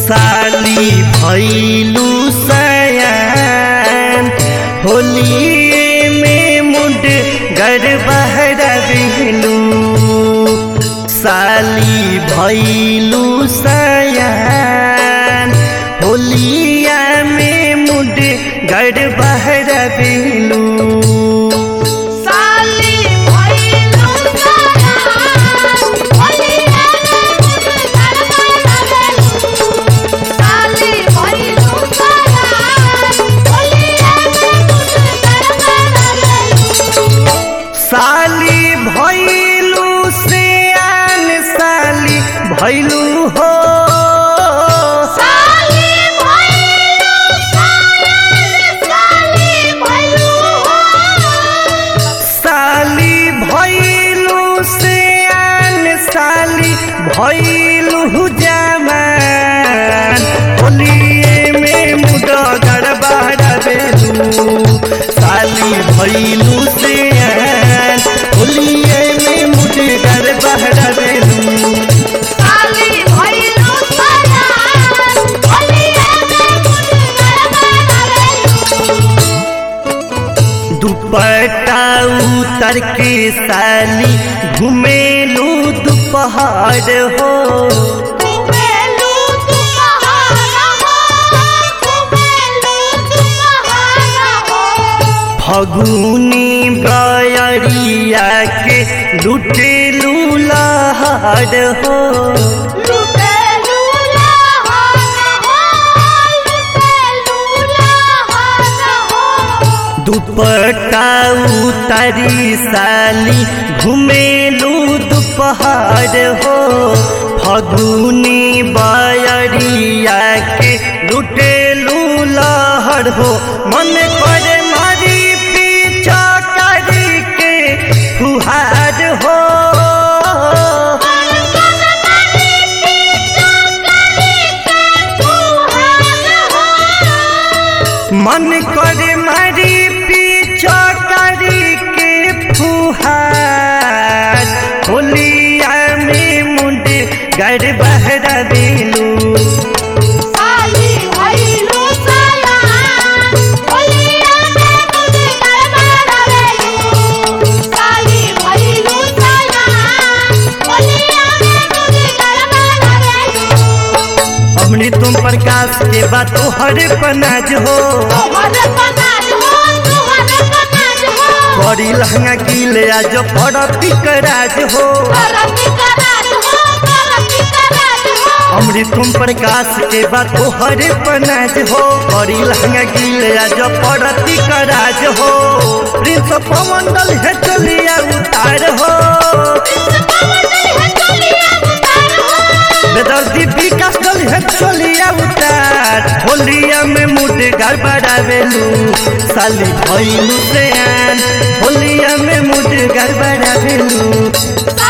साली भैलू सयान होलिए में मुंड गर बहर बिहलू साली भैलू सयान होलिया में मुंड गर बहर बिहलू साली भइलु सयान होलिया में मुझ गड़बड़ साली भैलू सयान साली भैलू हो साली भइलु सयान साली भइलु साली भैलू सयान साली भैलू जमान होलिए में मुड गड़बड़ बेलू साली भैलू सयान होलिए में मुड गड़बड़ बेलू साली भइलु सयान होलिया में मुझ गड़बड़ दुपट्टा उतर के साली घुमेलू दोपहर हो कुबेलू तुम्हारा हो कुबेलू तुम्हारा हो फगुनी बयरिया के लुटेलू लहर हो लुटेलू लहाना हो लुटेलू लहाना हो दुपट्टा उतरी साली घुमेलू दोपहर हो फगुनी बयरिया के लुटेलू लहर हो मन पर मारी पीछा करी के फुहार हो मन कर मारी पीछा करी के फुहार होलिया में मुंड गड़ बहरा दिलू साली भइलु सयान होलिया में मुझ गड़बड़ साली भइलु सयान होलिया में मुझ गड़बड़ हमने तुम प्रकाश के बात तो हर पनाज हो तोहर पनाज हो तोहर पनाज हो बड़ी लहंगा कीले आज पड़ती कराज हो करती कराज हो करती कराज हो हमने तुम प्रकाश के बात तो हर पनाज हो बड़ी लहंगा कीले आज पड़ती कराज हो प्रिंस पवन दल है चलिया उतार हो बेदर्दी विकास दल है चलिया उतार होलिया में मुड गड़बड़ावेलू साली भइलू से आन होलिया में मुड गड़बड़ावेलू